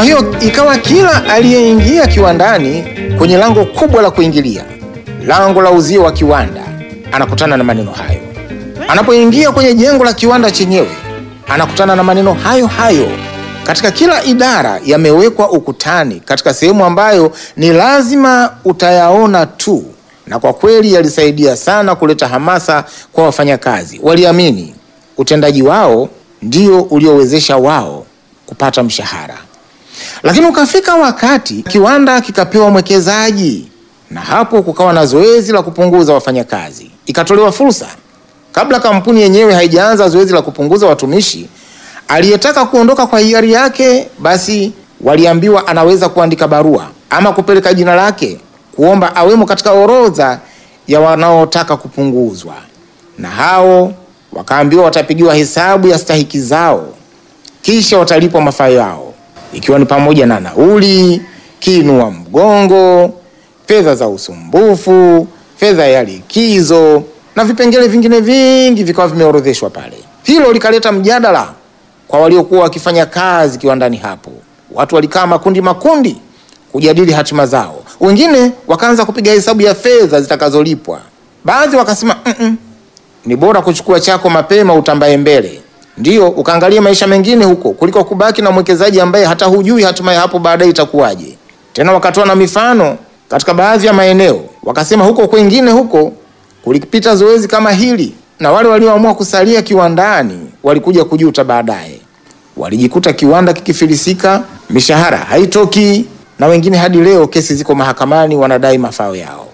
hiyo ikawa kila aliyeingia kiwandani kwenye lango kubwa la kuingilia, lango la uzio wa kiwanda, anakutana na maneno hayo. Anapoingia kwenye jengo la kiwanda chenyewe, anakutana na maneno hayo hayo. Katika kila idara yamewekwa ukutani, katika sehemu ambayo ni lazima utayaona tu, na kwa kweli yalisaidia sana kuleta hamasa kwa wafanyakazi. Waliamini utendaji wao ndio uliowezesha wao kupata mshahara. Lakini ukafika wakati kiwanda kikapewa mwekezaji, na hapo kukawa na zoezi la kupunguza wafanyakazi. Ikatolewa fursa, kabla kampuni yenyewe haijaanza zoezi la kupunguza watumishi, aliyetaka kuondoka kwa hiari yake, basi waliambiwa anaweza kuandika barua ama kupeleka jina lake kuomba awemo katika orodha ya wanaotaka kupunguzwa, na hao wakaambiwa watapigiwa hesabu ya stahiki zao, kisha watalipwa mafao yao ikiwa ni pamoja na nauli, kiinua mgongo, fedha za usumbufu, fedha ya likizo na vipengele vingine vingi vikawa vimeorodheshwa pale. Hilo likaleta mjadala kwa waliokuwa wakifanya kazi kiwandani hapo. Watu walikaa makundi makundi kujadili hatima zao. Wengine wakaanza kupiga hesabu ya fedha zitakazolipwa. Baadhi wakasema mm -mm, ni bora kuchukua chako mapema utambaye mbele Ndiyo, ukaangalia maisha mengine huko kuliko kubaki na mwekezaji ambaye hata hujui hatima ya hapo baadaye itakuwaje. Tena wakatoa na mifano katika baadhi ya maeneo, wakasema huko kwengine huko kulipita zoezi kama hili, na wale walioamua kusalia kiwandani walikuja kujuta baadaye. Walijikuta kiwanda kikifilisika, mishahara haitoki, na wengine hadi leo kesi ziko mahakamani, wanadai mafao yao.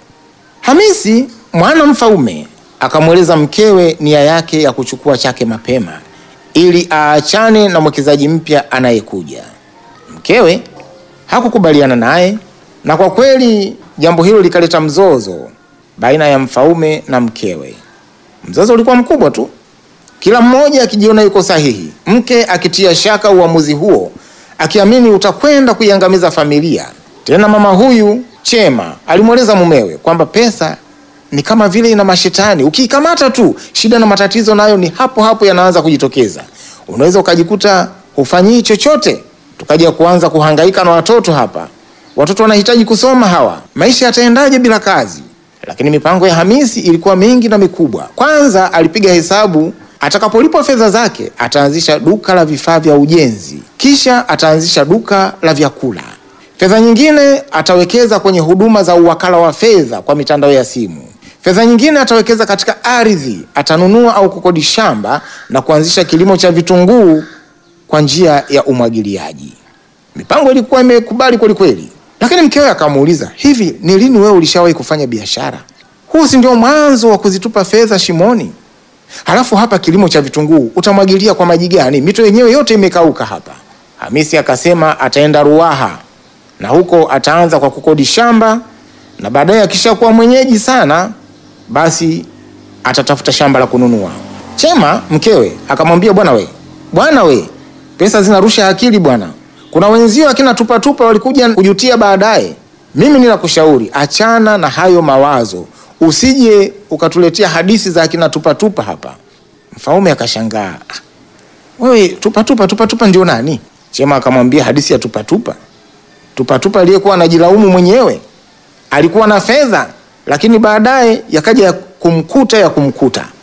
Hamisi mwana mfaume akamweleza mkewe nia yake ya kuchukua chake mapema ili aachane na mwekezaji mpya anayekuja. Mkewe hakukubaliana naye, na kwa kweli jambo hilo likaleta mzozo baina ya mfaume na mkewe. Mzozo ulikuwa mkubwa tu, kila mmoja akijiona yuko sahihi, mke akitia shaka uamuzi huo, akiamini utakwenda kuiangamiza familia. Tena mama huyu Chema alimweleza mumewe kwamba pesa ni kama vile ina mashetani, ukiikamata tu shida na matatizo nayo ni hapo hapo yanaanza kujitokeza. Unaweza ukajikuta hufanyii chochote, tukaja kuanza kuhangaika na watoto hapa. Watoto wanahitaji kusoma hawa, maisha yataendaje bila kazi? Lakini mipango ya Hamisi ilikuwa mingi na mikubwa. Kwanza alipiga hesabu, atakapolipwa fedha zake ataanzisha duka la vifaa vya ujenzi, kisha ataanzisha duka la vyakula. Fedha nyingine atawekeza kwenye huduma za uwakala wa fedha kwa mitandao ya simu. Fedha nyingine atawekeza katika ardhi, atanunua au kukodi shamba na kuanzisha kilimo cha vitunguu kwa njia ya umwagiliaji. Mipango ilikuwa imekubali kweli kweli, lakini mkewe akamuuliza, hivi ni lini wewe ulishawahi kufanya biashara? Huu si ndio mwanzo wa kuzitupa fedha shimoni? Halafu hapa kilimo cha vitunguu utamwagilia kwa maji gani? Mito yenyewe yote imekauka hapa. Hamisi akasema ataenda Ruaha na huko ataanza kwa kukodi shamba na baadaye akishakuwa mwenyeji sana basi atatafuta shamba la kununua. Chema mkewe akamwambia, bwana we, bwana we, pesa zinarusha akili bwana. Kuna wenzio akina tupatupa walikuja kujutia baadaye. Mimi ninakushauri achana na hayo mawazo, usije ukatuletea hadithi za akina tupatupa hapa. Mfaume akashangaa, "Ah, wewe tupatupa tupatupa ndio nani? Chema akamwambia hadithi ya tupatupa tupatupa aliyekuwa anajilaumu mwenyewe alikuwa na fedha lakini baadaye yakaja ya kumkuta ya kumkuta